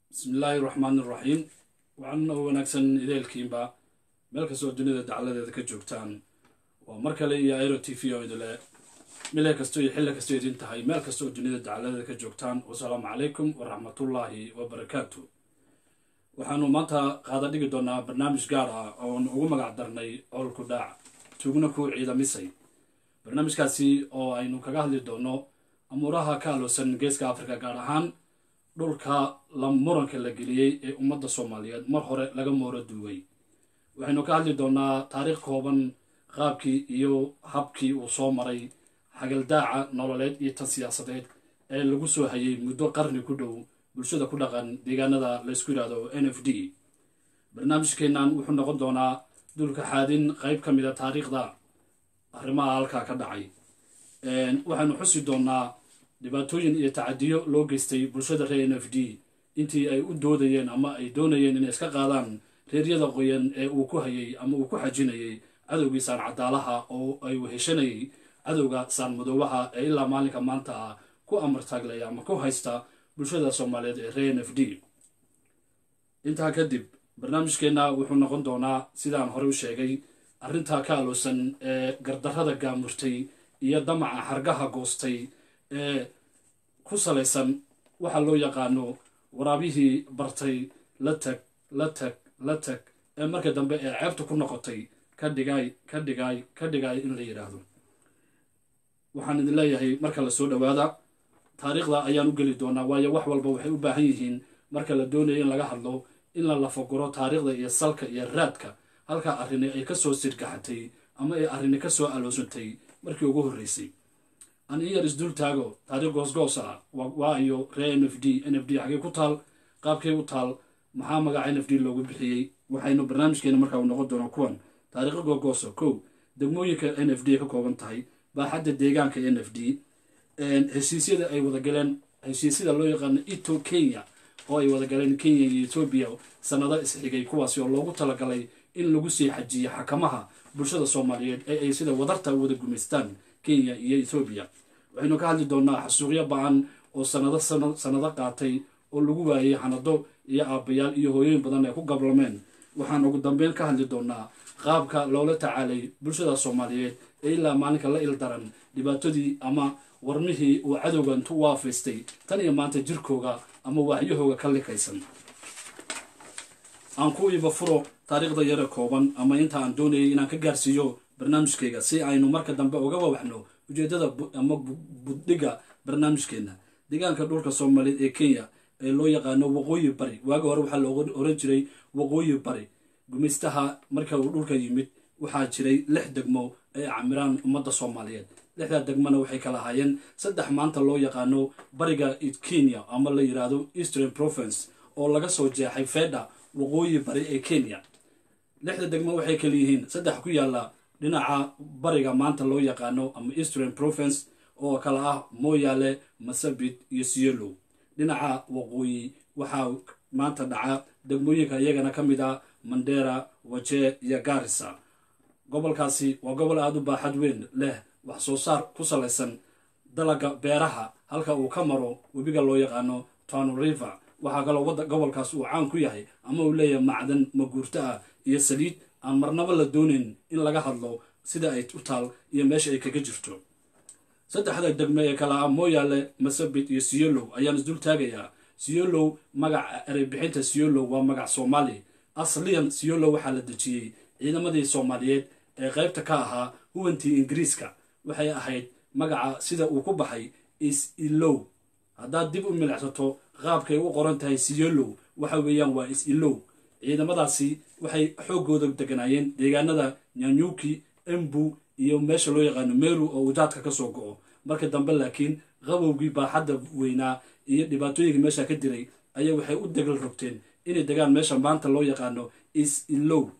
bismillaahi raxmaani raxiim waxaan u wanaagsan ideelkiinba meel kastoo dunida dacladeeda ka joogtaan waa mar kale iyo airo t v oo idile mile kasto iyo xilli kastoo idin tahay meel kasta oo dunida dacladeeda ka joogtaan wasalaamu calaykum waraxmatullaahi wabarakaatu waxaanu maanta qaada dhigi doonaa barnaamij gaar ah oon ugu magac darnay oolku dhaac tugna ku ciidamisay barnaamijkaasi oo aynu kaga hadli doono amuuraha ka aloosan geeska afrika gaar ahaan dhulka la muranka la geliyey ee ummadda soomaaliyeed mar hore laga mooro duugay waxaynu ka hadli doonaa taariikh kooban qaabkii iyo habkii uu soo maray xagaldaaca nololeed iyo tan siyaasadeed ee lagu soo hayay muddo qarni ku dhow bulshada ku dhaqan deegaanada laysku yidhaahdo n f d barnaamijkeennan wuxuu noqon doonaa dulka xaadin qayb ka mida taariikhda arrimaha halkaa ka dhacay waxaanu xusi doonaa dhibaatooyin iyo tacadiyo loo geystay bulshada reer n f d intii ay u doodayeen ama ay doonayeen inay iska qaadaan reeryada qoyan ee uu ku hayay ama uu ku xajinayay cadowgii saan cadaalaha oo ay weheshanayay cadowga saan madoobaha ee ilaa maalinka maanta ah ku amartaaglaya ama ku haysta bulshada soomaaliyeed ee reer n f d intaa kadib barnaamijkeenna wuxuu noqon doonaa sidaan hore u sheegay arrintaa ka aloosan ee gardarrada gaamurtay iyo damaca xargaha goostay ee ku salaysan waxaa loo yaqaano waraabihii bartay la tag la tag la tag ee marka dambe ee ceebta ku noqotay ka dhigaay ka dhigaay ka dhigaay in la yidhaahdo waxaan idin leeyahay marka la soo dhowaada taariikhda ayaan u geli doonaa waayo wax walba waxay u baahan yihiin marka la doonayo in laga hadlo in la lafaguro taariikhda iyo salka iyo raadka halkaa arrini ay kasoo sirgaxatay ama ay arrini kasoo aloosantay markii ugu horreysay an iyar isdul taago taariikh goosgoos ah waa iyo ree n f d n f d xagee ku taal qaabkay u taal maxaa magaca n f d loogu bixiyey waxaynu barnaamijkeena markaa u noqon doonaa kuwan taariikho googoosa kow degmooyinka n f d ka kooban tahay baaxadda deegaanka n f d heshiisyada ay wadagaleen heshiisyada loo yaqaano ito kenya oo ay wadagaleen kenya iyo etoobiya sanado isxigay kuwaasi oo loogu talagalay in lagu sii xajiyo xakamaha bulshada soomaaliyeed ee ay sida wadarta wada gumaystaan kenya iyo ethoobiya waxaynu ka hadli doonaa xasuuqyo ba-an oo sanado sanado qaatay oo lagu waayay xanado iyo aabbayaal iyo hooyooyin badan ay ku gablameen waxaan ugu dambeyn ka hadli doonaa qaabka loola tacaalay bulshada soomaaliyeed ee ilaa maalinka la ildaran dhibaatadii ama warmihii uu cadowga intu u waafaystay tan iyo maanta jirkooga ama waaxyahooga ka likaysan aan ku iiba furo taariikhda yare kooban ama inta aan doonayay inaan ka gaarsiiyo barnaamijkayga si aynu marka dambe uga wawaxno ujeedada ama buddhiga barnaamijkeenna deegaanka dhulka soomaaliyeed ee kenya ee loo yaqaano waqooyi bari waagi hore waxaa looga oran jiray waqooyi bari gumaystaha marka uu dhulka yimid waxaa jiray lix degmo ay camiraan ummadda soomaaliyeed lixdaa degmona waxay kala ahaayeen saddex maanta loo yaqaano bariga kenya ama la yidhaahdo eastern province oo laga soo jeexay fedha waqooyi bari ee kenya lixda degmo waxay kala yihiin saddex ku yaalla dhinaca bariga maanta loo yaqaano ama eastern province oo kala ah mooyaale masabit iyo siyolow dhinaca waqooyi waxaa maanta dhaca degmooyinka iyagana ka mid ah mandera wajee iyo garisa gobolkaasi waa gobol aada u baaxad weyn leh wax soo saar ku salaysan dalaga beeraha halka uu ka maro webiga loo yaqaano tano river waxaa kaloo wadda gobolkaas uu caan ku yahay ama uu leeyahay macdan maguurto ah iyo saliid aan marnaba la doonayn in laga hadlo sida ay u taal iyo meesha ay kaga jirto saddexda degme ee kale ah mooyaale masabit iyo siyolow ayaan isdul taagayaa siyolow magaca ereybixinta siyolow waa magac soomaali asliyan siyolow waxaa la dejiyey ciidamadii soomaaliyeed ee qaybta ka ahaa huwantii ingiriiska waxay ahayd magaca sida uu ku baxay is ilow haddaad dib u milicsato qaabkay u qoran tahay siyolow waxa weeyaan waa is ilow ciidamadaasi waxay xooggooda deganaayeen deegaanada nyanyuki embu iyo meesha loo yaqaano meru oo ujaadka ka soo go-o marka dambe laakiin qabowgii baaxadda weynaa iyo dhibaatooyinkii meesha ka diray ayaa waxay u degal rogteen inay degaan meesha maanta loo yaqaano is ilow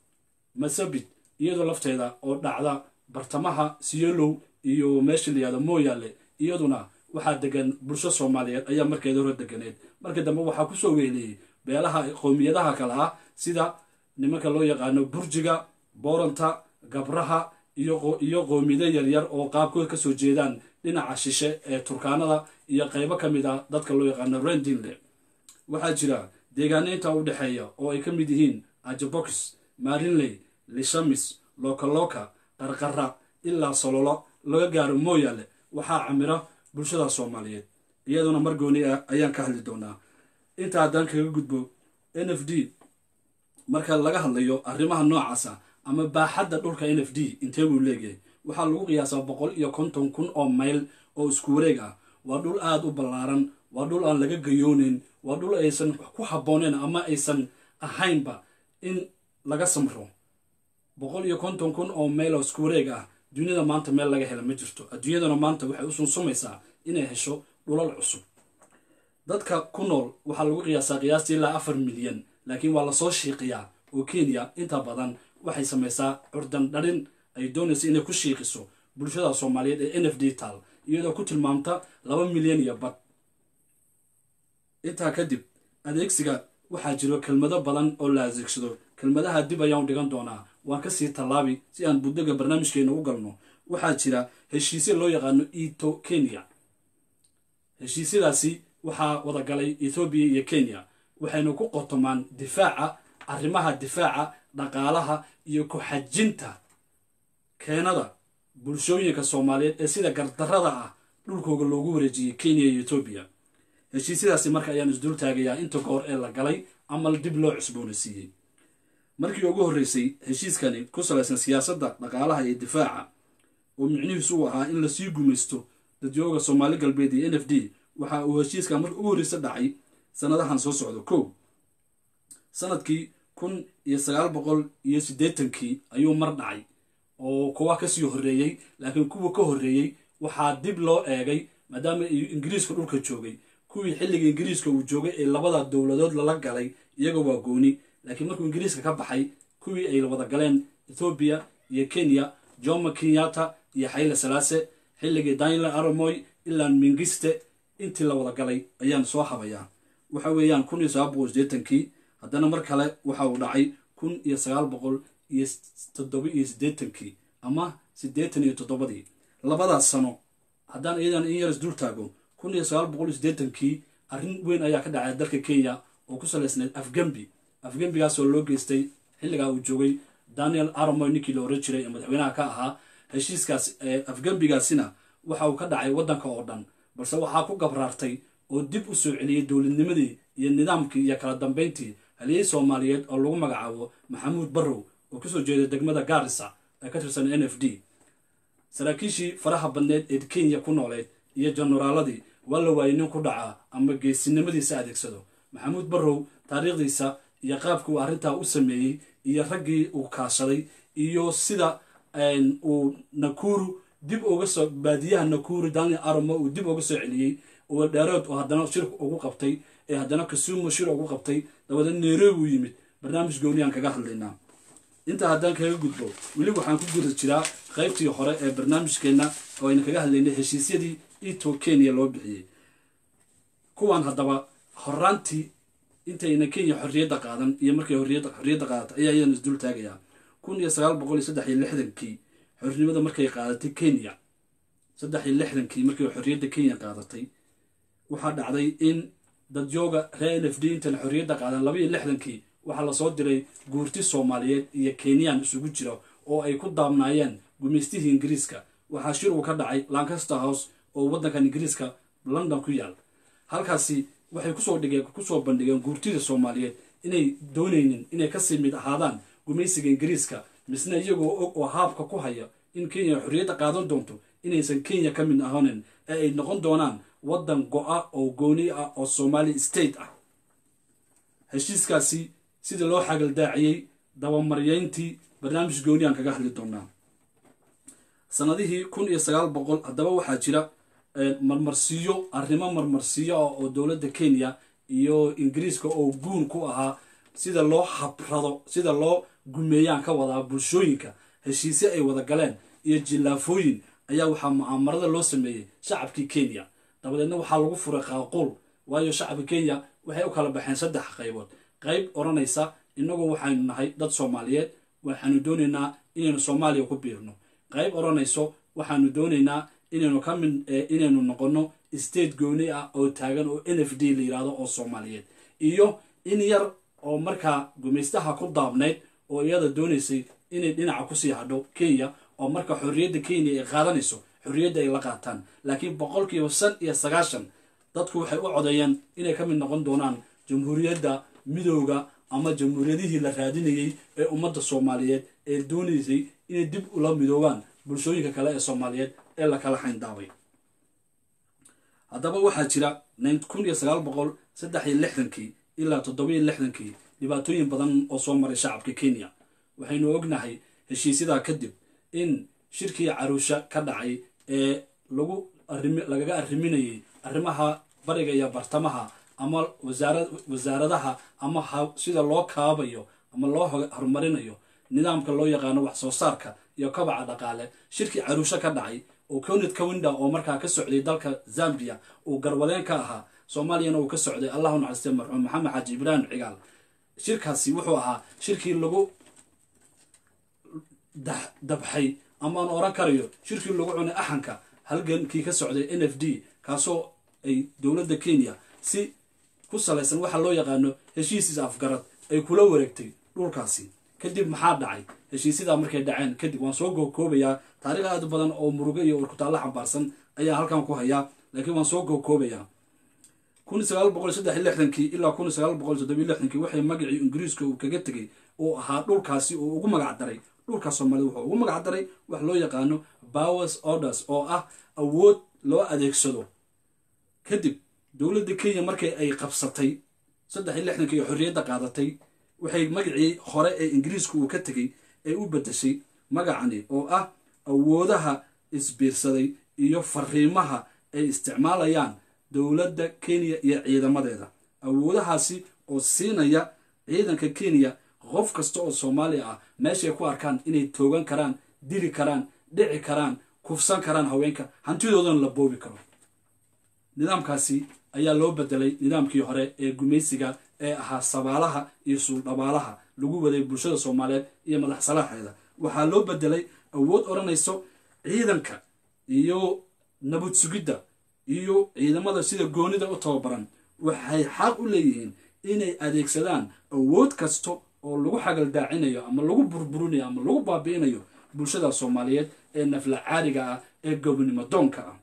masabit iyadoo lafteeda oo dhacda bartamaha siyolow iyo meesha layihahdo mooyaale iyaduna waxaa degan bulsho soomaaliyeed ayaa markeeda hore deganeed marka dambe waxaa kusoo weeliyey beelaha qowmiyadaha kale ah sida nimanka loo yaqaano burjiga booranta gabraha iyo qowmiyado yaryar oo qaabkooda kasoo jeedaan dhinaca shishe ee turkaanada iyo qeybo ka mid a dadka loo yaqaano rendinle waxaa jira deegaanaynta u dhexeeya oo ay ka mid yihiin ajabox marinley lishamis lokaloka qarqara ilaa sololo laga gaaro mooyaale waxaa camira bulshada soomaaliyeed iyaduna mar gooni ah ayaan ka hadli doonaa inta haddaan kaga gudbo n f d marka laga hadlayo arrimaha noocaasa ama baaxadda dhulka n f d intee buu leeyahay waxaa lagu qiyaasaa boqol iyo konton kun oo mayl oo isku wareeg ah waa dhul aada u ballaaran waa dhul aan laga gayooneyn waa dhul aysan ku habbooneen ama aysan ahaynba in laga samro boqol iyo konton kun oo mayl oo isku wareeg ah duniyada maanta meel laga hela ma jirto adduunyadana maanta waxay u sunsumaysaa inay hesho dhulal cusub dadka ku nool waxaa lagu qiyaasaa qiyaastii ilaa afar milyan laakiin waa lasoo shiiqiyaa oo kenya inta badan waxay samaysaa curdan dharin ay doonaysa inay ku shiiqiso bulshada soomaaliyeed ee n f d tal iyadoo ku tilmaamta laba milyan iyo bad intaa kadib adeegsiga waxaa jiro kelmado badan oo la adeegsado kelmadaha dib ayaan dhigan doonaa waan kasii tallaabi si aan buddaga barnaamijkeena u galno waxaa jira heshiisya loo yaqaano ito kenya heshiisyadaasi waxaa wadagalay ethoobiya iyo kenya waxayna ku qotomaan difaaca arrimaha difaaca dhaqaalaha iyo ku-xajinta keenada bulshooyinka soomaaliyeed ee sida gardarrada ah dhulkooga loogu wareejiyey kenya iyo etoobiya heshiisyadaasi marka ayaan isdul taagayaa inta goor ee la galay amal dib loo cusboonaysiiyey markii ugu horreysay heshiiskani ku salaysan siyaasadda dhaqaalaha iyo difaaca oo micnihiisu uu ahaa in lasii gumaysto dadyooga soomaali galbeed iyo n f d waxa uu heshiiskan marka ugu horreysa dhacay sanadahan soo socdo kow sanadkii kun iyo sagaal boqol iyo siddeetankii ayuu mar dhacay oo kuwa kasii horreeyey laakiin kuwa ka horreeyey waxaa dib loo eegay maadaama ingiriiska dhulka joogay kuwii xilliga ingiriiska uu joogay ee labada dowladood lala galay iyaga waa gooni laakiin markuu ingiriiska ka baxay kuwii ay wada galeen ethoobiya iyo kenya jomo kenyatta iyo xayle salaase xilligii daniel aramoy ilaa mingiste intii la wada galay ayaan soo habayaa waxa weeyaan kun iyo sagaal boqol sideetankii haddana mar kale waxa uu dhacay kun iyo sagaal boqol iyo toddoba iyo siddeetankii ama siddeetan iyo toddobadii labadaas sano haddaan iyadan in yaras dul taago kun iyo sagaal boqol iyo siddeetankii arrin weyn ayaa ka dhacay dalka kenya oo ku salaysnayd afgembi afgembigaasoo loo geystay xilligaa uu joogay daniel aramoy ninkii la oran jiray ee madaxweynaha ka ahaa heshiiskaas afgembigaasina waxa uu ka dhacay waddanka oo dhan balse waxaa ku gabraartay oo dib u soo celiyey dowladnimadii iyo nidaamkii iyo kala dambayntii haliyey soomaaliyeed oo lagu magacaabo maxamuud barrow oo kasoo jeeda degmada gaarisa ee ka tirsan n f d saraakiishii faraha badneed ee kenya ku nooleed iyo jenaraaladii waa la waayey nin ku dhaca ama geesinimadiisa adeegsado maxamuud barrow taariikhdiisa iyo qaabkii uu arrintaa u sameeyey iyo raggii uu kaashaday iyo sida uu nakuru dib uga soo baadiyaha nakuru daniel aramo uu dib uga soo celiyey oo dheerood oo haddana shir ugu qabtay ee haddana kasumo shir ugu qabtay dabadeed nairobi u yimid barnaamij gooniyaan kaga hadlaynaa intaa haddaan kaga gudbo weli waxaan ku guda jiraa qaybtii hore ee barnaamijkeenna oo ayna kaga hadlaynay heshiisyadii ito kenya loo bixiyey kuwan haddaba horaantii intayna kenya xorriyadda qaadan iyo markay xorriyadda qaadatay ayaa iyadan isdul taagayaa kun iyo sagaal boqol iyo saddex iyo lixdankii xornimada markay qaadatay kenya saddex iyo lixdankii markay xorriyadda kenya qaadatay waxaa dhacday in dadyooga reer n f d intan xorriyadda qaadan laba iyo lixdankii waxaa lasoo diray guurti soomaaliyeed iyo kenyaan isugu jira oo ay ku daabnaayeen gumaystihii ingiriiska waxaa shir uu ka dhacay lancaster house oo waddankan ingiriiska london ku yaal halkaasi waxay kusoo dhigeen kusoo bandhigeen guurtida soomaaliyeed inay doonaynin inay kasii mid ahaadaan gumaysiga ingiriiska misna iyagoo og oo haabka ku haya in kenya xorriyadda qaadan doonto inaysan kenya ka mid ahoonin ee ay noqon doonaan waddan go-a oo gooni ah oo somali state ah heshiiskaasi sida loo xagaldaaciyey dabamaryeyntii barnaamij gooniyaan kaga hadli doonaa sanadihii kun iyo sagaal boqol haddaba waxaa jira marmarsiiyo arrimo marmarsiiyo ah oo dowladda kenya iyo ingiriiska oo guun ku ahaa sida loo habrado sida loo gumeeyaan ka wadaa bulshooyinka heshiisye ay wada galeen iyo jillaafooyin ayaa waxaa mucaamarada loo sameeyey shacabkii kenya dabadeedna waxaa lagu furay qaaquul waayo shacabka kenya waxay u kala baxeen saddex qaybood qayb odhanaysa innagu waxaynu nahay dad soomaaliyeed waxaanu doonaynaa inaynu soomaaliya ku biirno qayb odhanayso waxaanu doonaynaa inaynu ka mid inaynu noqonno state gooni ah oo taagan oo n f d la yidhahdo oo soomaaliyeed iyo in yar oo markaa gumaystaha ku daabnayd oo iyada doonaysay inay dhinaca kusii hadho kenya oo marka xorriyadda kenya ay qaadanayso xorriyadda ay la qaataan laakiin boqolkiiba shan iyo sagaashan dadku waxay u codeeyeen inay ka mid noqon doonaan jamhuuriyadda midooda ama jamhuuriyadihii la raadinayey ee ummadda soomaaliyeed ee doonaysay inay dib ula midoobaan bulshooyinka kale ee soomaaliyeed ee lakala xayndaabay haddaba waxaa jira kun iyo sagaal boqol saddex iyo lixdankii ilaa toddoba iyo lixdankii dhibaatooyin badan oo soo maray shacabka kenya waxaynu ognahay heshiisyadaa kadib in shirkii caruusha ka dhacay ee lagu lagaga arriminayay arrimaha bariga iyo bartamaha ama wasaaradaha ama sida loo kaabayo ama loo horumarinayo nidaamka loo yaqaano wax soo saarka iyo kabaca dhaqaale shirkii caruusho ka dhacay oo conid kawinda oo markaa ka socday dalka zambia uu garwadeen ka ahaa soomaaliyana uu ka socday allahu naxariiste marxuum maxamed xaaji ibraahim cigaal shirkaasi wuxuu ahaa shirkii lagu dabxay amaan oran karayo shirkii lagu cunay axanka halgankii ka socday n f d kaasoo ay dowladda kenya si ku salaysan waxa loo yaqaano heshiisiis afgarad ay kula wareegtay dhulkaasi kadib maxaa dhacay heshiisyadaa markay dhaceen kadib waan soo gookoobayaa taariikh aad badan oo murugo iyo warkutaallo xambaarsan ayaa halkan ku hayaa laakiin waan soo gookoobayaa kun sagaal boqol saddex iyo lixdankii ilaa kun sagaal boqol toddobiyo lixdankii waxay magacii ingiriiska uu kaga tegay uu ahaa dhulkaasi uu ugu magac daray dhulka soomaalida wuxuu ugu magac daray wax loo yaqaano powers orders oo ah awood loo adeegsado kadib dowladda kenya markay ay qabsatay saddex iyo lixdankii iyo xorriyadda qaadatay waxay magacii hore ee ingiriiska uu ka tegay ay u beddeshay magacani oo ah awoodaha isbiirsaday iyo fariimaha ay isticmaalayaan dowladda kenya iyo ciidamadeeda awoodahaasi oo siinaya ciidanka kenya qof kasta oo soomaaliya ah meeshay ku arkaan inay toogan karaan dili karaan dhici karaan kufsan karaan haweenka hantidoodana la boobi karo nidaamkaasi ayaa loo bedelay nidaamkii hore ee gumaysiga ee ahaa sabaalaha iyo suuldhabaalaha lagu waday bulshada soomaaliyeed iyo madax salaaxeeda waxaa loo bedelay awood odhanayso ciidanka iyo nabad sugidda iyo ciidamada sida goonida u tababaran waxay xaq u leeyihiin inay adeegsadaan awood kasta oo lagu xagaldaacinayo ama lagu burburinayo ama lagu baabi'inayo bulshada soomaaliyeed ee nafla caariga ah ee gobonimo doonka ah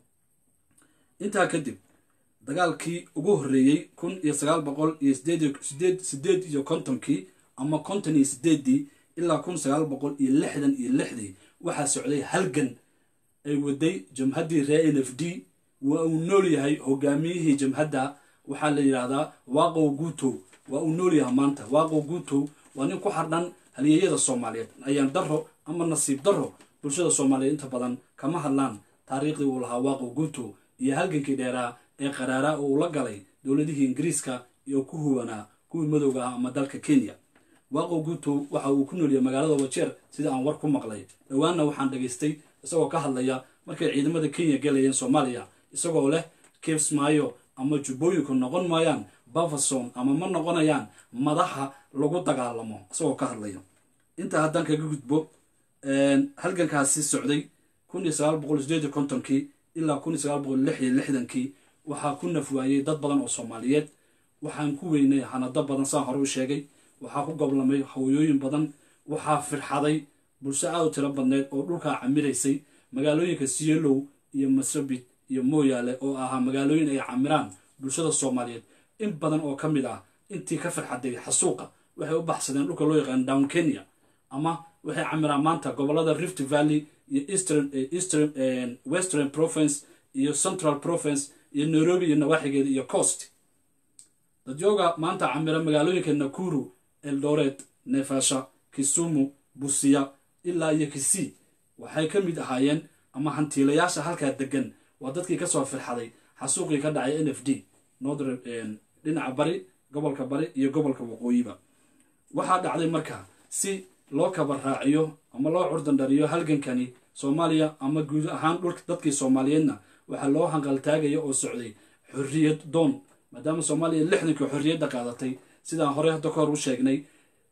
intaa kadib dagaalkii ugu horreeyey kun iyo sagaal boqol iyo sideed sideed iyo kontonkii ama konton iyo sideeddii ilaa kun sagaal boqol iyo lixdan iyo lixdii waxaa socday halgan ay waday jamhaddii ree n f d waa uu nool yahay hogaamiyihii jamhadda waxaa la yidhaahdaa waaqow guutow waa uu nool yahay maanta waaqow guutow waa nin ku xardhan halyeeyada soomaaliyeed ayaan daro ama nasiib daro bulshada soomaaliyeed inta badan kama hadlaan taariikhdii uu lahaa waaqow guutow iyo halgankii dheeraa ee qaraaraa oo uu la galay dowladihii ingiriiska iyo ku huwanaa kuwii madowga ah ama dalka kenya waaqow guutow waxa uu ku noolyahay magaalada wajeer sida aan war ku maqlay dhowaanna waxaan dhagaystay isagoo ka hadlaya markay ciidamada kenya galayeen soomaaliya isagoo leh kibsmaayo ama jubbooyinku noqon maayaan bafason ama ma noqonayaan madaxa lagu dagaalamo isagoo ka hadlaya intaa haddaan kaga gudbo halgankaasi socday kun iyo sagaal boqol sideed iyo kontonkii ilaa kun iyo sagaal boqol lix iyo lixdankii waxaa ku nafwaayey dad badan oo soomaaliyeed waxaan ku weynay hanado badan saan hore u sheegay waxaa ku goblamay hawooyooyin badan waxaa firxaday bulsho aad u tiro badneed oo dhulkaa camiraysay magaalooyinka sielow iyo masabit iyo mooyaale oo ahaa magaalooyin ay camiraan bulshada soomaaliyeed in badan oo ka mid ah intii ka firxaday xasuuqa waxay u baxsadeen dhulka loo yaqaan down kenya ama waxay camiraan maanta gobolada rift valley iyo eastern eastern western province iyo central province iyo nairobi iyo nawaaxigeeda iyo coast dadyooga maanta camira magaalooyinka nakuru eldoret nefasha kisumu busiya ilaa iyo kisii waxay ka mid ahaayeen ama hantiilayaasha halkaa degan waa dadkii kasoo firxaday xasuuqii ka dhacay n f d northern dhinaca bari gobolka bari iyo gobolka waqooyiba waxaa dhacday marka si loo kaba raaciyo ama loo curdandhariyo halgankani soomaaliya ama guud ahaan dhulka dadkii soomaaliyeedna waxaa loo hanqaltaagaya oo socday xorriyad doon maadaama soomaaliya lixdankii xorriyadda qaadatay sidaan horey hadda ka hor u sheegnay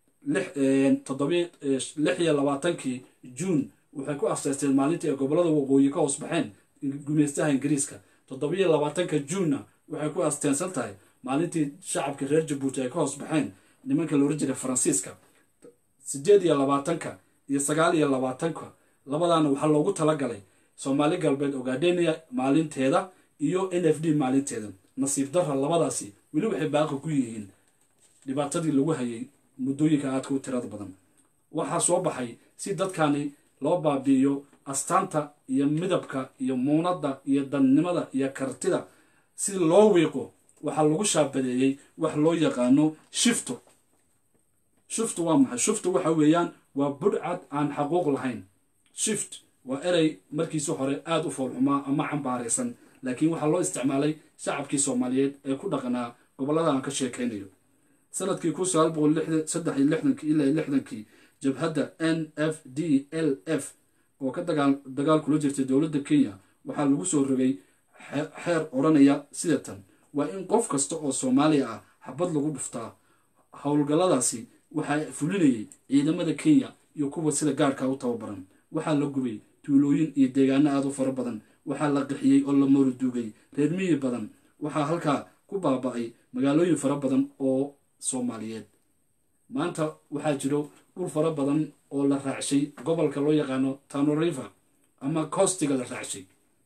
lix iyo labaatankii juun waxay ku afsaysteen maalintii ay gobolada waqooyi ka hoos baxeen gumeystaha ingiriiska toddobiyo labaatanka juunna waxay ku asteensan tahay maalintii shacabka reer jabuuti ay ka hoos baxeen nimanka la ohan jiray faransiiska sideed iyo labaatanka iyo sagaal iyo labaatanka labadaana waxaa loogu talagalay soomaali galbeed ogadenia maalinteeda iyo n f d maalinteeda nasiib darra labadaasi weli waxay baaqi ku yihiin dhibaatadii lagu hayay muddooyinka aadka u tirada badan waxaa soo baxay si dadkani loo baabi'iyo astaanta iyo midabka iyo muunadda iyo dannimada iyo kartida si loo wiiqo waxaa lagu shaabadeeyey wax loo yaqaano shifto shiftu waa maxay shiftu waxa weeyaan waa budhcad aan xaquuq lahayn shift waa erey markiisi hore aada u foolxumaa ama cambaaraysan laakiin waxaa loo isticmaalay shacabkii soomaaliyeed ee ku dhaqanaa gobollada aan ka sheekaynayo sanadkii kun sagaal boqol saddex iyo lixdankii ilaa lixdankii jabhadda n f d l f oo ka dagaal dagaal kula jirtay dowladda kenya waxaa lagu soo rogay xeer odhanaya sida tan waa in qof kasta oo soomaaliya ah xabad lagu dhuftaa howlgalladaasi waxaa fulinayay ciidamada kenya iyo kuwa sida gaarka u tababaran waxaa la gubay tuulooyin iyo deegaano aada u fara badan waxaa la qixiyey oo la mooruduugay reer miyi badan waxaa halkaa ku baaba-ay magaalooyin fara badan oo soomaaliyeed maanta waxaa jiro dhul fara badan oo la raacshay gobolka loo yaqaano tanoriver ama costiga la raacshay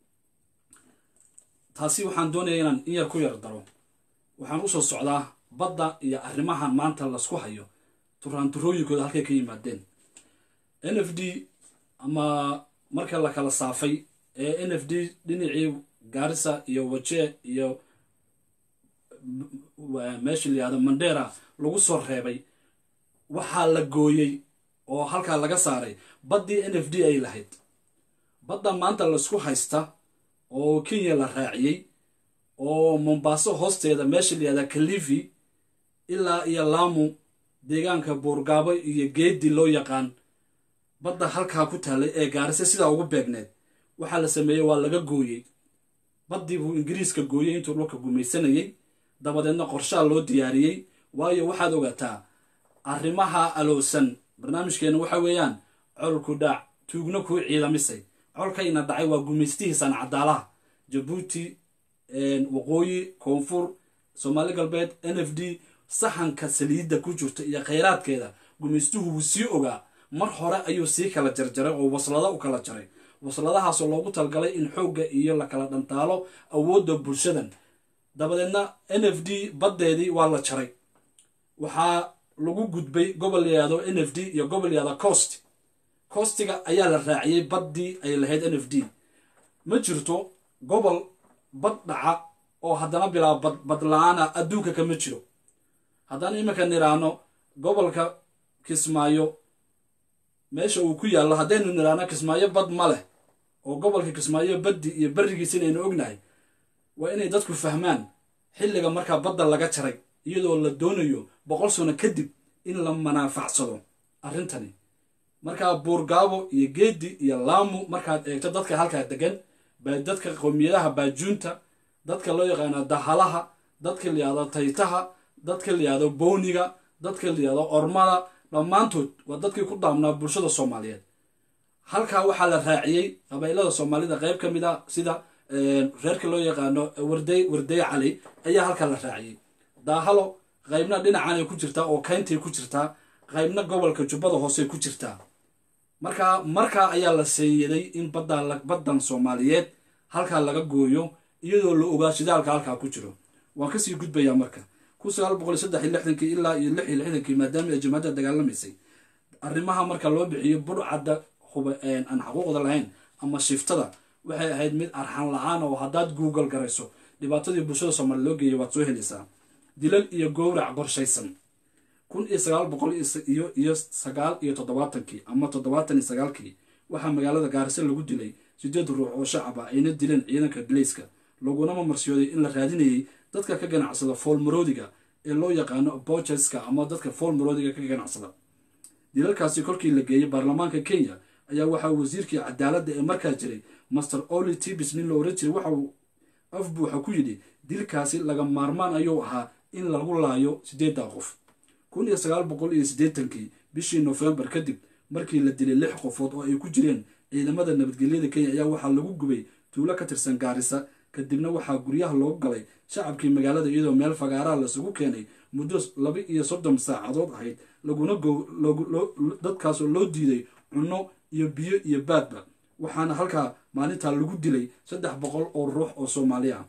taasi waxaan doonaya inaan in yar ku yar daro waxaan usoo socdaa badda iyo arrimahan maanta lasku hayo turaanturooyinkooda halkay ka yimaadeen n f d ama marka la kala saafay ee n f d dhinacii gaarisa iyo waje iyo meesha la yihahdo mandera lagu soo reebay waxaa la gooyey oo halkaa laga saaray baddii n f d ay lahayd badda maanta laisku haysta oo kenya la raaciyey oo mombaaso hoosteeda meesha la yihahda kalifi ilaa iyo laamu deegaanka buurgaabo iyo geedi loo yaqaan badda halkaa ku taallay ee gaarise sidaa ugu beegneed waxaa la sameeyey waa laga gooyey baddii buu ingiriiska gooyey intuu dhulka gumaysanayey dabadeedna qorshaha loo diyaariyey waayo waxaad ogaataa arrimaha alowsan barnaamijkeena waxa weeyaan colku dhaac tuugna kuu ciidamisay colkayna dhacay waa gumaystihiisan cadaalaha jabuuti waqooyi koonfur soomaali galbeed n f d saxanka saliidda ku jirta iyo khayraadkeeda gumaystuhu wuu sii ogaa mar hore ayuu sii kala jarjaray oo waslada u kala jaray wasladahaasoo loogu talgalay in xoogga iyo la kala dhantaalo awoodda bulshadan dabadeedna n f d baddeedii waa la jaray waxaa lagu gudbay gobol layihahdo n f d iyo gobol layihahdo cost costiga ayaa la raaciyey baddii ay lahayd n f d ma jirto gobol bad dhaca oo haddana bilaa bad badla-aana adduunka kama jiro haddaan iminka niraano gobolka kismaayo meesha uu ku yaallo haddaynu niraano kismaayo bad ma leh oo gobolka kismaayo baddi iyo berrigiisa inaynu ognahay waa inay dadku fahmaan xilliga markaa badda laga jaray iyadoo la doonayo boqol sano kadib in la manaafacsado arrintani markaa buurgaabo iyo geedi iyo laamu markaad eegto dadka halkaa degan baa dadka qowmiyadaha baajuunta dadka loo yaqaano dahalaha dadka layihahdo taytaha dadka layihahdo bowniga dadka layihahdo ormada dhammaantood waa dadkii ku daamnaa bulshada soomaaliyeed halkaa waxaa la raaciyey qabailada soomaalida qayb ka mid a sida reerka loo yaqaano warday warday cali ayaa halkaa la raaciyey daahalo qaybna dhinacanay ku jirtaa oo kayntay ku jirtaa qaybna gobolka jubbada hoosey ku jirtaa markaa markaa ayaa la seeyaday in badda baddan soomaaliyeed halkaa laga gooyo iyadoo la ogaa shidaalka halkaa ku jiro waan kasii gudbayaa marka kun sagaal boqol saddex iyo lixdankii ilaa iyo lix iyo lixdankii maadaama ay jamaacadda dagaalamaysay arrimaha marka loo bixiyo budhcadda huba aan xaquuqda lahayn ama shiftada waxay ahayd mid arxan la-aan oo haddaad google garayso dhibaatadii bulshada soomaaliya loo geeyay waad soo helaysaa dilal iyo gowrac qorshaysan kun iyo sagaal boqol iyo iyo sagaal iyo toddobaatankii ama toddobaatan iyo sagaalkii waxaa magaalada gaarisa lagu dilay sideed ruux oo shacaba ayna dileen ciidanka galeyska lagunama marsiyooday in la raadinayay dadka ka ganacsada foolmaroodiga ee loo yaqaano bocheska ama dadka foolmaroodiga ka ganacsada dilalkaasi kolkii la geeyey baarlamaanka kenya ayaa waxaa wasiirkii cadaaladda ee markaa jiray master oli tibis nin la oran jiray waxa uu af buuxa ku yidhi dilkaasi laga maarmaan ayuu ahaa in lagu laayo siddeedda qof kun iyo sagaal boqol iyo siddeetankii bishii nofembar kadib markii la dilay lix qofood oo ay ku jireen ciidamada nabadgelyada kenya ayaa waxaa lagu gubay tuulo ka tirsan gaarisa kadibna waxaa guryaha loogu galay shacabkii magaalada iyadoo meel fagaaraha lasugu keenay muddo laba iyo soddon saacadood ahayd laguna dadkaasoo loo diiday cunno iyo biyo iyo baadba waxaana halkaa maalintaa lagu dilay saddex boqol oo ruux oo soomaali ah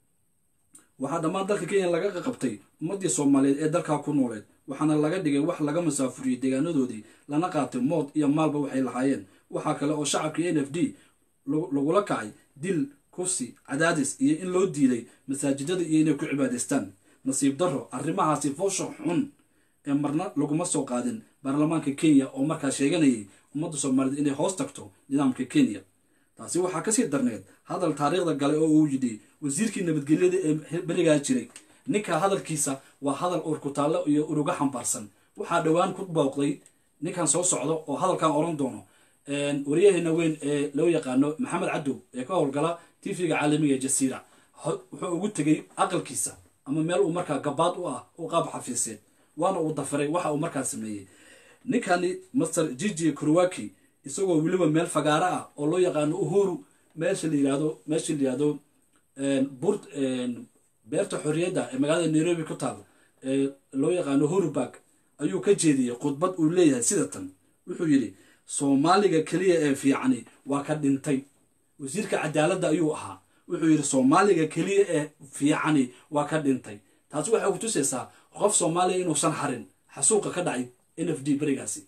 waxaa dhammaan dalka kenya laga qabtay ummaddii soomaaliyeed ee dalkaa ku nooleed waxaana laga dhigay wax laga masaafuriyey deegaanadoodii lana qaatay mood iyo maalba waxay lahaayeen waxaa kale oo shacabkii n f d lagula kacay dil kufsi cadaadis iyo in loo diiday masaajidada iyo inay ku cibaadaystaan nasiib darro arrimahaasi foosha xun ee marna laguma soo qaadin baarlamaanka kenya oo markaa sheeganayay ummadda soomaaliyeed inay hoos tagto nidaamka kenya taasi waxaa kasii darneed hadal taariikhda gale oo uu yidhi wasiirkii nabadgelyada ee berigaa jiray ninka hadalkiisa waa hadal urkutaallo iyo uruga xambaarsan waxaa dhowaan ku booqday ninkan soo socdo oo hadalkan oran doono waryaheena weyn ee loo yaqaano maxamed cadow ee ka howlgala tv-ga caalamiga ee jasiira wuxuu ugu tegay aqalkiisa ama meel uu markaa gabaad u ah u qaab xafiiseed waana uu dafaray waxa uu markaa sameeyey ninkani master gigi kurwaki isagoo weliba meel fagaaro ah oo loo yaqaano uhuru meesha la yirahdo meesha la yirahdo bur beerta xorriyadda ee magaalada nairobi ku taal ee loo yaqaano hurubak ayuu ka jeediyey khudbad uu leeyahay sida tan wuxuu yidhi soomaaliga keliya ee fiicani waa ka dhintay wasiirka cadaaladda ayuu ahaa wuxuu yidhi soomaaliga keliya ee fiicani waa ka dhintay taasi waxay kutusaysaa qof soomaaliya inuusan harin xasuuqa ka dhacay n f d berigaasi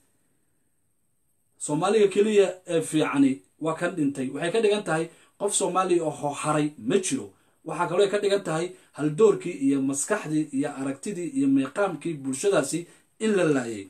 soomaaliga keliya ee fiicani waa ka dhintay waxay ka dhigan tahay qof soomaaliya oo haray ma jiro waxaa kaloo ka dhigan tahay haldoorkii iyo maskaxdii iyo aragtidii iyo meeqaamkii bulshadaasi in la laayay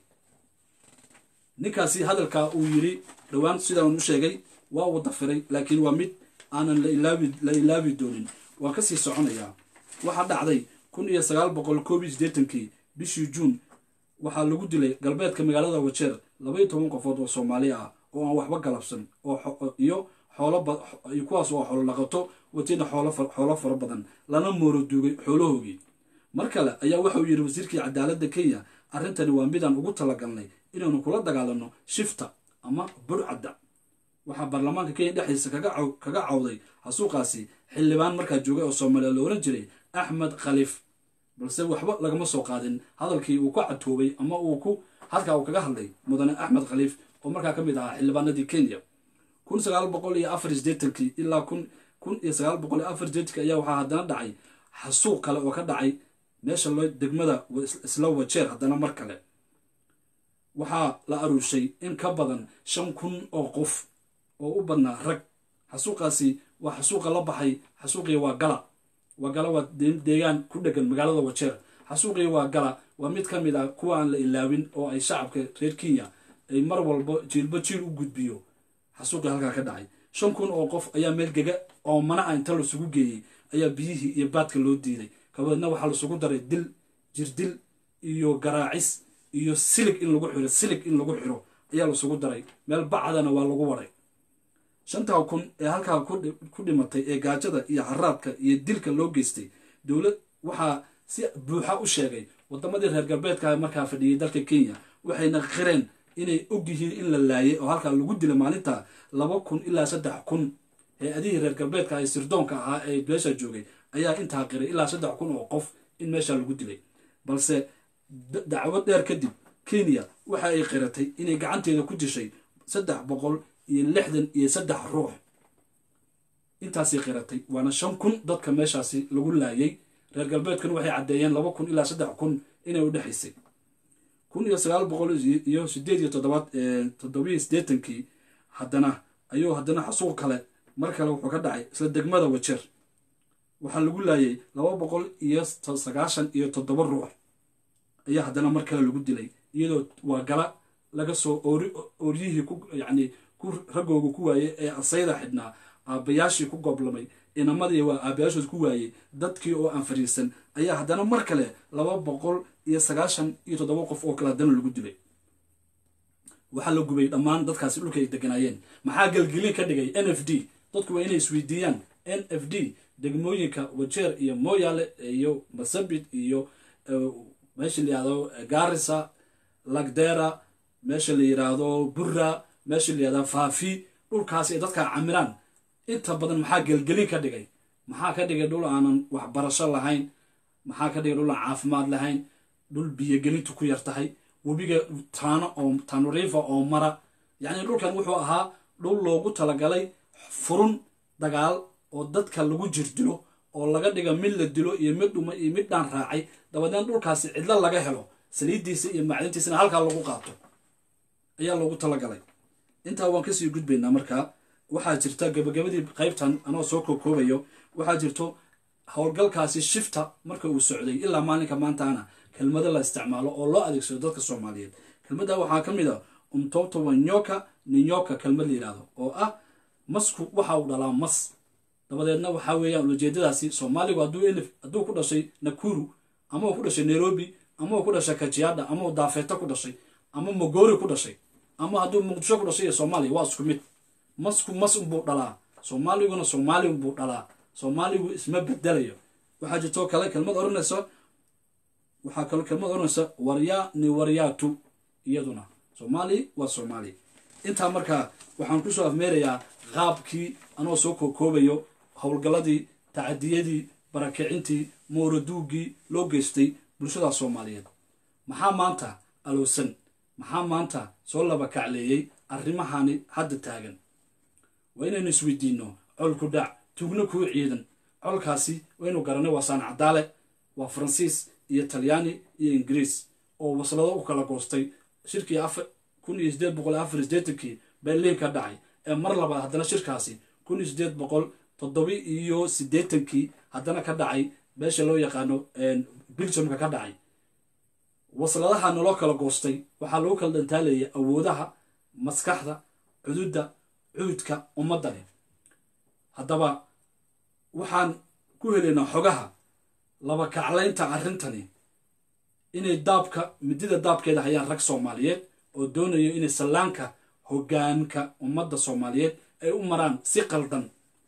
ninkaasi hadalkaa uu yiri dhowaan sidaan u sheegay waa uu dafiray laakiin waa mid aanan la ilaabi doonin waa kasii soconayaa waxaa dhacday kun iyo sagaal boqol koob iyo siddeetankii bishii juun waxaa lagu dilay galbeedka magaalada wajeer labaiyo toban qofood oo soomaali ah oo aan waxba galabsan iyo kuwaas oo xoolo dhaqato watina xoolo fara badan lana mooro duugay xoolahoogii mar kale ayaa waxauu yidhi wasiirkii cadaaladda kenya arrintani waa midaan ugu talagalnay inaanu kula dagaalano shifta ama burcadda waxaa baarlamaanka kenya dhexdiisa kaga cawday xasuuqaasi xildhibaan markaa joogay oo soomaaliya la ohan jiray axmed khaliif balse waxba lagama soo qaadin hadalkii uu ka catoobay ama uu ku halkaa uu kaga hadlay mudane axmed khaliif oo markaa ka mid ahaa xildhibaanadii kenya kun sagaal boqol iyo afar sideetankii ilaa kun kun iyo sagaal boqol iyo afar sideetankii ayaa waxaa haddana dhacay xasuuq kale oo ka dhacay meesha loo degmada isla wajeer haddana mar kale waxaa la aruushay in ka badan shan kun oo qof oo u badnaa rag xasuuqaasi waa xasuuqa la baxay xasuuqii waa gala waa gala waa deegaan ku dhegan magaalada wajeer xasuuqii waa gala waa mid ka mid ah kuwa aan la ilaawin oo ay shacabka reer kenya ay mar walba jiilba jiil u gudbiyo xasuuqii halkaa ka dhacay shan kun oo qof ayaa meel gega oo mana a inta lasugu geeyey ayaa biyihii iyo baadka loo diiday kabadeedna waxaa lasugu daray dil jirdil iyo garaacis iyo silig in lagu xiro silig in lagu xiro ayaa lasugu daray meel bacdana waa lagu waray shantaa kun ee halkaa ku dhimatay ee gaajada iyo haraadka iyo dilka loo geystay dowlad waxaa si buuxa u sheegay wadamadii reer galbeedka markaa fadhiyey dalka kenya waxayna qireen inay og yihiin in la laayay oo halkaa lagu dilay maalinta laba kun ilaa saddex kun hay-adihii reer galbeedka ee sirdoonka ahaa ee meesha joogay ayaa intaa qiray ilaa saddex kun oo qof in meesha lagu dilay balse dacwad dheer kadib kenya waxa ay qiratay inay gacanteeda ku dishay saddex boqol iyo lixdan iyo saddex ruux intaasay qiratay waana shan kun dadka meeshaasi lagu laayay reer galbeedkuna waxay caddeeyeen laba kun ilaa saddex kun inay u dhexaysay kun iyo sagaal boqol iyo sideed iyo toddobaad toddobiyo siddeetankii haddana ayuu haddana xasuuq kale mar kale wuxuu ka dhacay isla degmada wajeer waxaa lagu laayay laba boqol iyo sagaashan iyo toddoba ruux ayaa haddana mar kale lagu dilay iyadoo waa gala laga soo ooryihii ku yacni ku raggooga ku waayey ee asayda xidhnaa aabbayaashii ku gooblamay inamadii waa aabbayaashood ku waayey dadkii oo aan fariisan ayaa haddana mar kale laba boqol iyo sagaashan iyo toddoba qof oo kale haddana lagu dilay waxaa la gubay dhammaan dadkaasi dhulka ay deganaayeen maxaa gelgelin ka dhigay n f d dadku waa inay isweydiiyaan n f d degmooyinka wajeer iyo moyale iyo masabit iyo meesha la yihahdo garisa lagdera meesha la yidhaahdo burra meesha la yihahdo faafi dhulkaasi ay dadka camiraan inta badan maxaa gelgelin ka dhigay maxaa ka dhigay dhul aanan waxbarasho lahayn maxaa ka dhigay dhul aan caafimaad lahayn dhul biyogelintu ku yar tahay webiga taano oo tanriifa oo mara yacni dhulkan wuxuu ahaa dhul loogu talagalay furun dagaal oo dadka lagu jirdilo oo laga dhiga mid la dilo iyo mid dhuma iyo mid dhaan raacay dabadeed dhulkaasi cidlo laga helo saliiddiisa iyo macdintiisana halkaa lagu qaato ayaa loogu talagalay intaa waan kasii gudbaynaa markaa waxaa jirta gabagabadii qaybtan anoo soo kookoobayo waxaa jirto howlgalkaasi shifta marka uu socday ilaa maalinka maantaana kelmado la isticmaalo oo loo adeegsado dadka soomaaliyeed kelmadda waxaa ka mid a umtobto wanyoka ninyoka kelmad la yidhahdo oo ah masku waxa uu dhalaa mas dabadeedna waxaa weeyaan ujeedadaasi soomaaligu hadduu elif hadduu ku dhashay nakuru ama uu ku dhashay nairobi ama uu ku dhashay kajiada ama uu daafeeto ku dhashay ama mogori ku dhashay ama hadduu muqdisho ku dhashay iyo soomaaliya waa isku mid masku mas unbuu dhalaa soomaaliguna soomaali unbuu dhalaa soomaaligu isma bedelayo waxaa jirtoo kale kelmad oranaysa waxaa kaloo kelmad oranaysa waryaa ni waryaatu iyaduna soomaali waa soomaali intaa markaa waxaan kusoo afmeerayaa qaabkii anoo soo kookoobayo howlgalladii tacadiyadii barakicintii mooraduugii loo geystay bulshada soomaaliyeed maxaa maanta alowsan maxaa maanta soo laba kacleeyey arrimahani hadda taagan waa inaynu isweydiinno colku dhac tugno kuu ciidan colkaasi waynu garanay waa saan cadaale waa faransiis iyo talyaani iyo ingiriis oo waslado u kala goostay shirkii kun iyo sideed boqol afar sideetankii berliin ka dhacay ee mar labaad haddana shirkaasi kun iyo sideed boqol toddobi iyo siddeetankii haddana ka dhacay meesha loo yaqaano biljamka ka dhacay wasladaha naloo kala goostay waxaa lagu kala dhantaalayay awoodaha maskaxda cududda cuudka ummaddani haddaba waxaan ku helaynaa xogaha laba kaclaynta arrintani inay daabka midida daabkeeda hayaan rag soomaaliyeed oo doonayo inay sallaanka hoggaanka ummadda soomaaliyeed ay u maraan si qaldan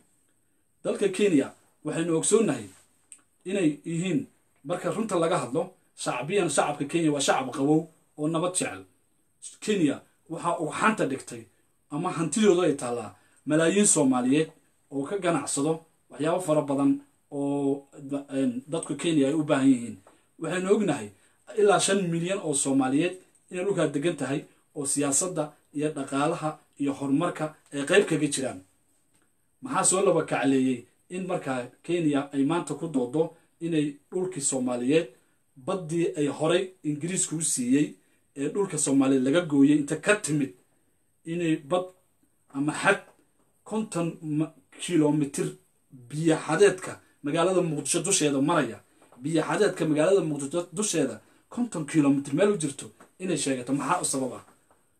dalka kenya waxaynu ogsoonnahay inay yihiin marka runta laga hadlo shacbiyan shacabka kenya waa shacab qabow oo nabad jecel kenya waxaa uu xanta dhigtay ama hantidooda ay taallaa malaayiin soomaaliyeed oo ka ganacsado waxyaabo fara badan oo dadku kenya ay u baahan yihiin waxaynu ognahay ilaa shan milyan oo soomaaliyeed inay dhulkaa degan tahay oo siyaasadda iyo dhaqaalaha iyo horumarka ay qayb kaga jiraan maxaa soo laba kacleeyey in markaa kenya ay maanta ku doodo inay dhulkii soomaaliyeed baddii ay horay ingiriisku u siiyey ee dhulka soomaaliyeed laga gooyey inta ka timid inay bad ama xad konton kilomitir biyo xadeedka magaalada muqdisho dusheeda maraya biyo xadeedka magaalada muqdisho dusheeda konton kilomitr meel u jirto inay sheegato maxaa u sabab ah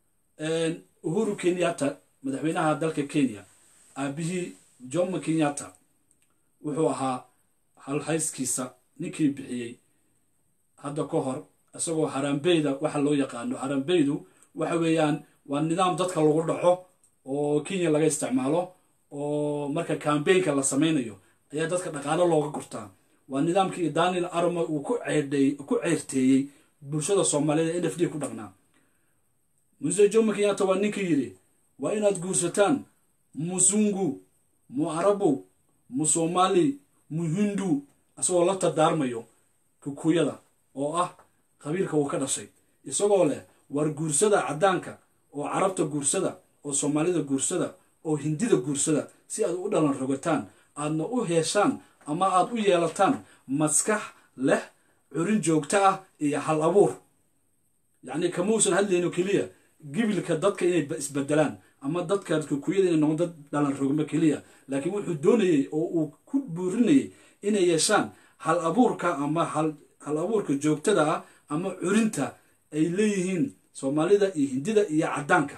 uhuru kenyatta madaxweynaha dalka kenya aabihii jomo kenyatta wuxuu ahaa halhayskiisa ninkii bixiyey hadda ka hor isagoo haraambeyda waxa loo yaqaano haraambeydu waxa weeyaan waa nidaam dadka lagu dhaco oo kenya laga isticmaalo oo marka kambeynka la samaynayo ayaa dadka dhaqaalo looga gurtaa waa nidaamkii daniel armo uu ku ku ceyrteeyey bulshada soomaaliyeed ee n f d ku dhaqnaa muse jomo kenyatta waa ninkii yidhi waa inaad guursataan musungu mu arabu mu somali mu hindu isagoo la dardaarmayo kukuyada oo ah qabiilka uu ka dhashay isagoo leh war guursada caddaanka oo carabta guursada oo soomaalida guursada oo hindida guursada si aad u dhalan rogataan aadna u heeshaan ama aad u yeelataan maskax leh curin joogto ah iyo hal abuur yacni kamausan hadlayno keliya gibilka dadka inay isbedelaan ama dadka kukuyada inay noqon dad dhalan rogmo keliya laakiin wuxuu doonayey oo uu ku buurinayay inay yeeshaan hal abuurka ama hal abuurka joogtada ah ama curinta ay leeyihiin soomaalida iyo hindida iyo caddaanka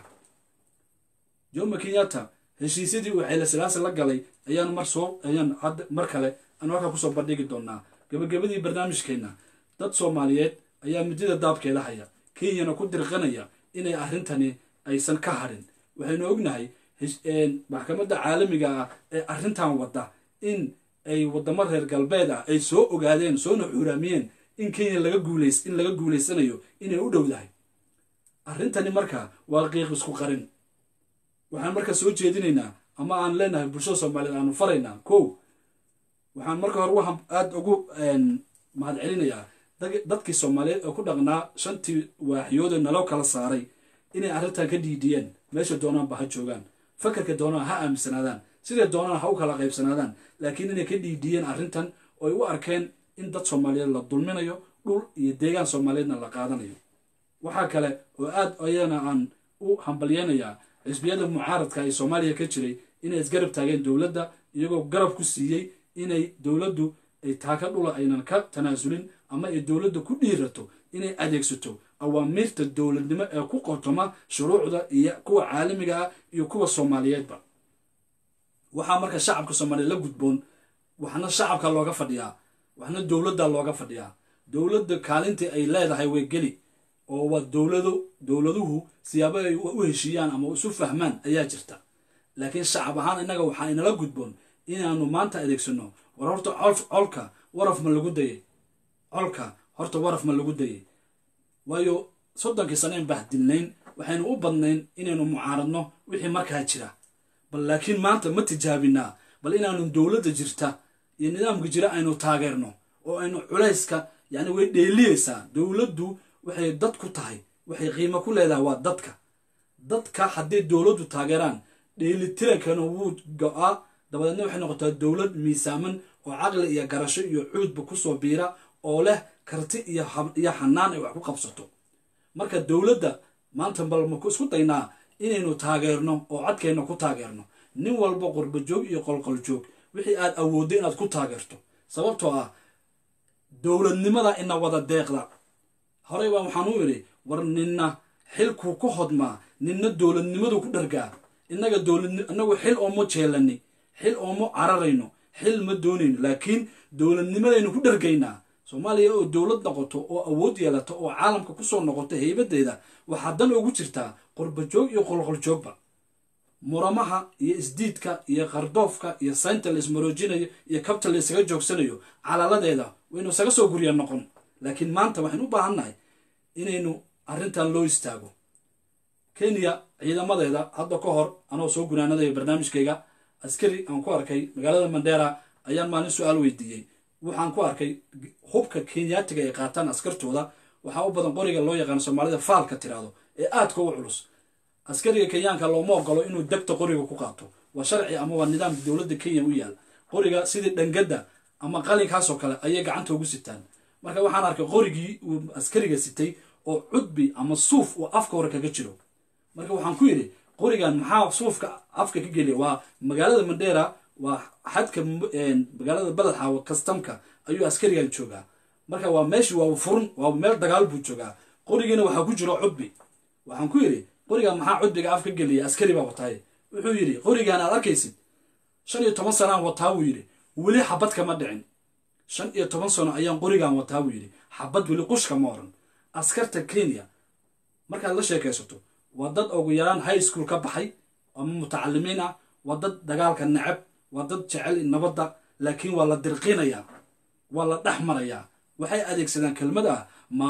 jomo kenyatta heshiisyadii uu xeyle silaasi la galay ayaan mar soo ayaan hadda mar kale aan halkaa kusoo bandhigi doonaa gabagabadii barnaamijkeenna dad soomaaliyeed ayaa midida daabkeeda haya kenyana ku dirqanaya inay arrintani aysan ka hadhin waxaynu ognahay maxkamadda caalamiga ah ee arrintan wadda in ay waddamo reer galbeed ah ay soo ogaadeen soona xuuraamiyeen in kenya laga guulays in laga guulaysanayo inay u dhowdahay arrintani marka waa qiiq isku qarin waxaan marka soo jeedinaynaa ama aan leenahay bulshada soomaaliyeed aanu faraynaa kow waxaan marka hore aada ugu mahad celinayaa dadkii soomaaliyeed oo ku dhaqnaa shantii waaxyoode naloo kala saaray inay arrintan ka dhiidiyeen meesha doonaanba ha joogaan fakarka doonaan ha aaminsanaadaan siday doonaan ha u kala qaybsanaadaan laakiin inay ka dhiidiyeen arrintan ooy u arkeen in dad soomaaliyeed la dulminayo dhul iyo deegaan soomaaliyeedna la qaadanayo waxaa kale oo aad ayana aan u hambalyeynayaa xisbiyada mucaaradka ee soomaaliya ka jiray inay isgarab taageen dowladda iyagoo garab ku siiyey inay dowladdu ay taaka dhula aynan ka tanaasulin ama ay dowladda ku dhiirato inay adeegsato awaamiirta dowladnimo ee ku qotoma shuruucda iyo kuwa caalamiga ah iyo kuwa soomaaliyeedba waxaa marka shacabka soomaaliyeed la gudboon waxna shacabka looga fadhiyaa waxna dowladda looga fadhiyaa dowladda kaalintii ay leedahay way geli oo waa dowlado dowladuhu siyaabo ay u heshiiyaan ama isu fahmaan ayaa jirta laakiin shacab ahaan innaga waxaa inala gudboon inaanu maanta adeegsano war horta colka waraf ma lagu dayay colka horta waraf ma lagu dayay waayo soddonkii sanayn bahdilnayn waxaynu u badnayn inaynu mucaaradno wixii markaa jira bal laakiin maanta ma tijaabinaa bal inaanu dowladda jirta iyo nidaamka jira aynu taageerno oo aynu culayska yacni way dheeliyeysaa dowladdu waxay dad ku tahay waxay qiimo ku leedahay waa dadka dadka hadday dowladdu taageeraan dheelitirankana wuu go-aa dabadeedna waxay noqotaa dowlad miisaaman oo caqli iyo garasho iyo cuudba kusoo biira oo leh karti iyo xanaan ay wax ku qabsato marka dowladda maanta bal maku isku daynaa inaynu taageerno oo codkeenna ku taageerno nin walba qurbajoog iyo qolqoljoog wixii aad awooddo inaad ku taageerto sababtoo ah dowladnimada ina wada deeqda horey baa waxaan u idhi war ninna xilkuu ku hodmaa ninna dowladnimadu ku dhargaa innaga dowlad inagu xil ooma jeelani xil ooma cararayno xil ma doonayno laakiin dowladnimadaynu ku dhargaynaa soomaaliya oo dowlad noqoto oo awood yeelato oo caalamka kusoo noqoto heybadeeda waxaa dan ugu jirtaa qurbajoog iyo qolqoljoogba muramaha iyo isdiidka iyo qardoofka iyo saynta la ismaroojinayo iyo kabta la isaga joogsanayo calaaladeeda waynu isaga soo gurya noqon laakiin maanta waxaynu u baahannahay inaynu arrintan loo istaago kenya ciidamadeeda hadda ka hor anoo soo gunaanadaya barnaamijkayga askari aan ku arkay magaalada mandera ayaan maalin su-aal weydiiyey waxaan ku arkay hubka kenyaatiga ay qaataan askartooda waxaa u badan qoriga loo yaqaano soomaalida faalka tiraahdo ee aadka u culus askariga kenyaanka looma ogolo inuu degta qoriga ku qaato waa sharci ama waa nidaamka dowladda kenya u yaal qoriga sidii dhangadda ama qalinkaasoo kale ayay gacanta ugu sitaan marka waxaan arkay qorigii uu askariga sitay oo cudbi ama suuf uu afka hore kaga jiro marka waxaan ku yidhi qorigan maxaa suufka afka ka geliya waa magaalada mandera waa xadka magaalada baledxaawo kastamka ayuu askarigan joogaa marka waa meeshii waa furun waa meel dagaal buu joogaa qorigiina waxaa ku jiro cudbi waxaan ku yidhi qorigan maxaa cudbiga af ka geliya askari baa wataaye wuxuu yidhi qorigan aad arkaysid shan iyo toban sanaan wataa buu yidhi weli xabad kama dhicin shan iyo toban sano ayaan qorigan wataa buu yidhi xabad weli qushka ma oran askarta kenya markaad la sheekaysato waa dad ugu yaraan high school ka baxay ama mutacalimiin ah waa dad dagaalka necab waa dad jecel nabadda laakiin waa la dirqinayaa waa la dhex marayaa waxay adeegsadaan kelmad ah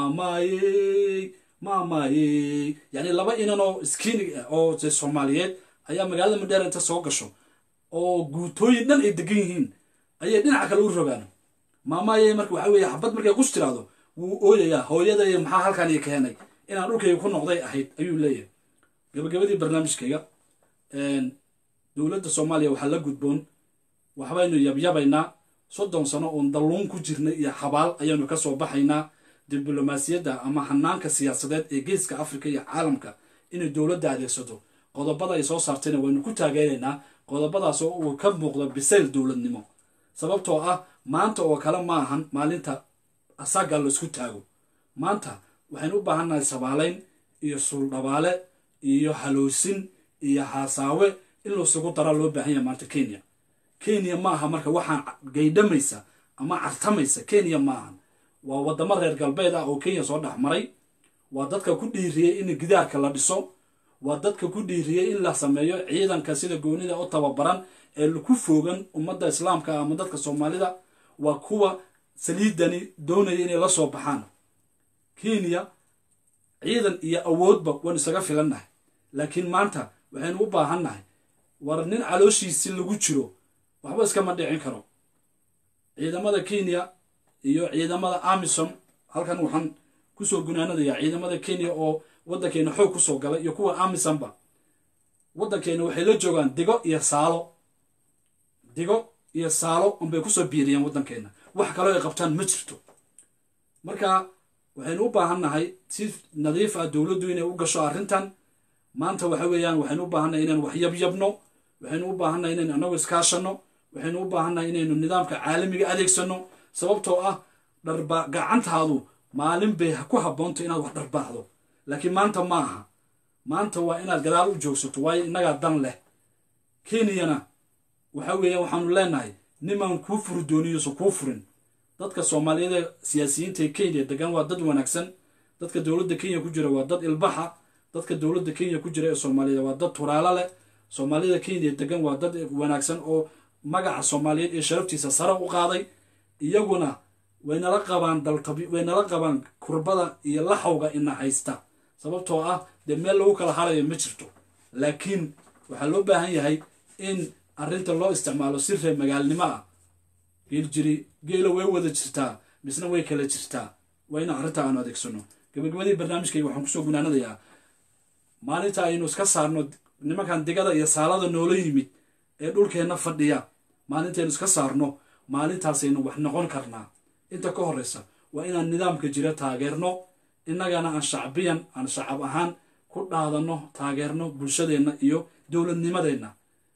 maamaayey maamaayey yacni laba inan oo skiinig ah oo soomaaliyeed ayaa magaalada mandheera inta soo gasho oo guutooyin dhan ay degan yihiin ayay dhinaca kale u rogaan maamaayey marka waxaa weeye xabad markay qush tiraahdo wuu ooyayaa hooyaday maxaa halkan ii keenay inaan dhulkayga ku noqday ahayd ayuu leeyahay gabagabadii barnaamijkayga dowladda soomaaliya waxaa la gudboon waxbaynu yabyabaynaa soddon sano oon dalluun ku jirnay iyo xabaal ayaanu ka soo baxaynaa diblomaasiyadda ama hanaanka siyaasadeed ee geeska afrika iyo caalamka inay dowladda adeegsato qodobada ay soo saartayna waynu ku taageeraynaa qodobadaas oo uu ka muuqdo bisayl dowladnimo sababtoo ah maanta oo kale ma ahan maalinta asaga laisku taago maanta waxaynu u baahannahay sabaalayn iyo suuldhabaale iyo haloosin iyo haasaawe in lasugu dara loo baahan yahay maanta kenya kenya ma aha marka waxaan gaydhamaysa ama cartamaysa kenya ma ahan waa waddamo reer galbeed ah oo kenya soo dhex maray waa dadka ku dhiiriyey in gidaarka la dhiso waa dadka ku dhiiriyey in la sameeyo ciidanka sida goonida u tababaran ee ku foogan ummadda islaamka ama dadka soomaalida waa kuwa saliidani doonaya inay la soo baxaan kenya ciidan iyo awoodba waan isaga filannahay laakiin maanta waxaynu u baahannahay war nin calooshiisi lagu jiro waxba iskama dhicin karo ciidamada kenya iyo ciidamada amisom halkan waxaan kusoo gunaanadayaa ciidamada kenya oo waddankeena xoog kusoo galay iyo kuwa amisomba waddankeena waxay la joogaan digo iyo saalo digo iyo saalo unbay kusoo biiriyeen waddankeena wax kaloo ay qabtaan ma jirto marka waxaynu u baahannahay si nadiif ah dowladdu inay u gasho arrintan maanta waxa weeyaan waxaynu u baahannahay inaan wax yabyabno waxaynu u baahannahay inaynu annagu iskaashanno waxaynu u baahannahay inaynu nidaamka caalamiga adeegsanno sababtoo ah dharba gacantaadu maalin bay ku habboonto inaad wax dharbaaxdo laakiin maanta ma aha maanta waa inaad gadaal u joogsato waayo innagaa dan leh kenyana waxa weeyaan waxaanu leenahay nimaan kuu furi dooniyuusan kuu furin dadka soomaaliyeed ee siyaasiyiinta ee kenya degan waa dad wanaagsan dadka dowladda kenya ku jira waa dad ilbaxa dadka dowladda kenya ku jira ee soomaaliyeed waa dad turaalo leh soomaalida kenya degan waa dad wanaagsan oo magaca soomaaliyeed ee sharaftiisa sare u qaaday iyaguna waynala qabaan daltabi waynala qabaan kurbada iyo laxawga ina haysta sababtoo ah dee meel lagu kala harayo ma jirto laakiin waxaa loo baahan yahay in arrinta loo isticmaalo si reer magaalnimo ah geeljiri geela way wada jirtaa misna way kala jirtaa waa in arrinta aanu adeegsano gabagabadii barnaamijkayga waxaan kusoo gunaanadayaa maalinta aynu iska saarno nimankan digada iyo saalada noola yimid ee dhulkeenna fadhiya maalintaynu iska saarno maalintaasaynu wax noqon karnaa inta ka horreysa waa inaan nidaamka jira taageerno innagana aan shacbiyan aan shacab ahaan ku dhaadanno taageerno bulshadeenna iyo dowladnimadeenna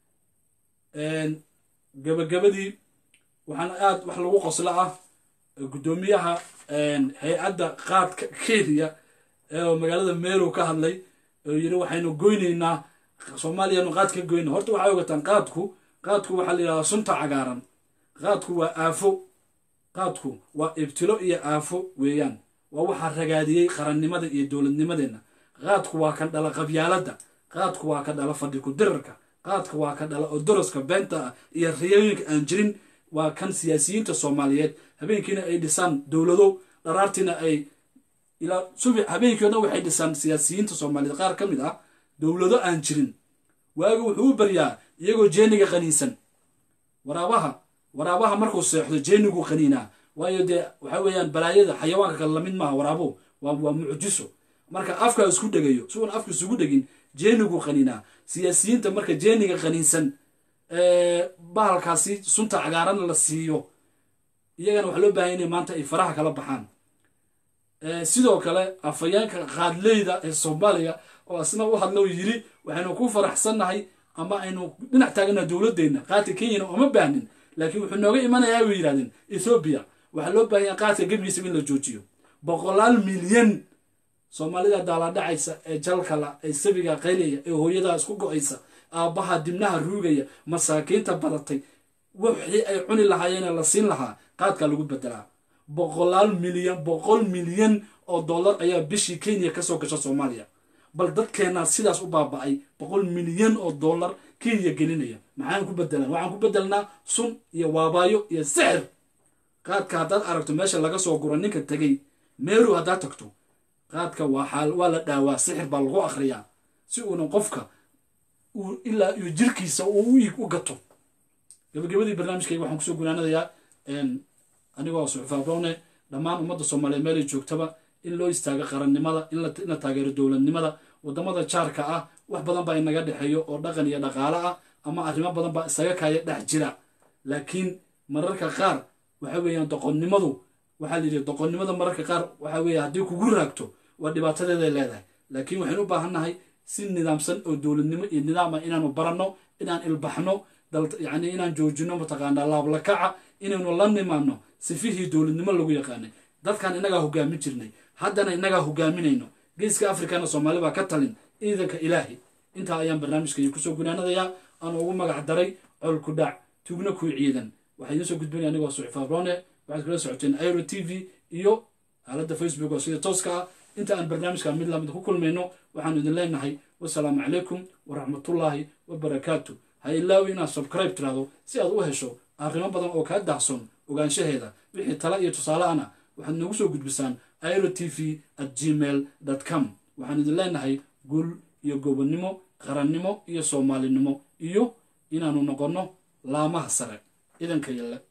gabagabadii waxaan aada wax lagu qoslo ah guddoomiyaha hay-adda qaadka kenya ee magaalada meerow ka hadlay oo yidhi waxaynu goynaynaa soomaaliyanu qaad ka goyna horta waxay ogataan qaadku qaadku waxaa la yidhahdaa sunta cagaaran qaadku waa aafo qaadku waa ibtilo iyo aafo weeyaan waa waxaa ragaadiyey qarannimada iyo dowladnimadeenna qaadku waa kan dhala qabyaaladda qaadku waa ka dhala fadhi ku dirarka qaadka waa ka dhala odoroska beenta ah iyo riyooyinka aan jirin waa kan siyaasiyiinta soomaaliyeed habeenkiina ay dhisaan dowlado dharaartiina ay ilaa subi habeenkii o dhan waxay dhisaan siyaasiyiinta soomaaliyeed qaar ka mid ah dowlado aan jirin waaga wuxuu u baryaa iyagoo jeeniga qaniinsan waraabaha waraabaha markuu seexdo jeeniguu qaniinaa waayo dee waxa weeyaan balaayada xayawaanka kale lamid maaha waraabo waa waa mucjiso marka afkaa isku dhegayo si uun afka isugu dhegin jeeniguu qaniinaa siyaasiyiinta marka jeeniga qaniinsan bahalkaasi sunta cagaaran la siiyo iyagana waxaa loo bahanya inay maanta ay faraha kala baxaan sidoo kale afayeenka qaadleyda ee soomaaliya oo asna u hadlo yiri waxaynu ku faraxsannahay ama aynu dhinac taagana dowladeenna qaadka kenyana uma baahnin laakiin wuxuu nooga imanayaa bay yidhahdeen ethoobiya waxaa loo baahanya qaadka gebigiisa in la joojiyo boqolaal milyan soomaalida daalaadhacaysa ee jalkala ee sabiga qaylaya ee hooyadaa isku go-aysa aabbaha dibnaha ruugaya masaakiinta badatay wixii ay cuni lahaayeene la siin lahaa qaadkaa lagu bedelaa boqolaal milyan boqol milyan oo dollar ayaa bishii kenya kasoo gasha soomaaliya bal dadkeenaa sidaas u baaba-ay boqol milyan oo dollar kenya gelinaya maxaan ku bedelan waxaan ku bedelnaa sun iyo waabaayo iyo sixir qaadka haddaad aragto meesha laga soo guro ninka tegay meeru haddaad tagto qaadka waa la dhaawaa sixir baa lagu akhriyaa si uuna qofka ilaa iyo jirkiisa uu u gato gabagabadii barnaamijkayga waxaan kusoo gunaanadayaa anigoo suxufaabroone dhammaan ummadda soomaaliyeed meelay joogtaba in loo istaago qarannimada in la taageero dowladnimada wadamada jaarka ah wax badan baa inaga dhexeeyo oo dhaqan iyo dhaqaale ah ama arrimo badan baa isaga kaaya dhex jira laakiin mararka qaar waxa weeyaan doqonnimadu waxaa la yidhi doqonnimada mararka qaar waxa weeye haddii kugu raagto waa dhibaatadeeday leedahay laakiin waxaynu u baahannahay si nidaamsan oo dowladnimo iyo nidaam ah inaanu baranno inaan ilbaxno yani inaan joojino mataqaanaa laablakaca inaynu la nimaano sifihii dowladnimo lagu yaqaanay dadkan inagaa hogaamin jirnay haddana inagaa hogaaminayno geeska afrikana soomaali baa ka talin ciidanka ilaahi intaa ayaan barnaamijkay kusoo gunaanadayaa aan ugu magac daray col ku dhac tugna kuwi ciidan waxaa idiin soo gudbinaya anigoo suxfaabrone waxaad kula socoteen iro t v iyo aaladda facebook oo sida tooska ah inta aan barnaamijka mid lamid ku kulmayno waxaanu idin leenahay wasalaamu calaykum waraxmatullaahi wabarakaatu ha ilaawi inaad subscribe tirahdo si aad u hesho arrimo badan oo kaa daahson ogaanshaheeda wixii tala iyo tusaale ana waxaad noogu soo gudbisaan iro t v at gmail com waxaan idin leenahay guul iyo gobonnimo qarannimo iyo soomaalinimo iyo inaanu noqonno laamaha sare ciidanka yalle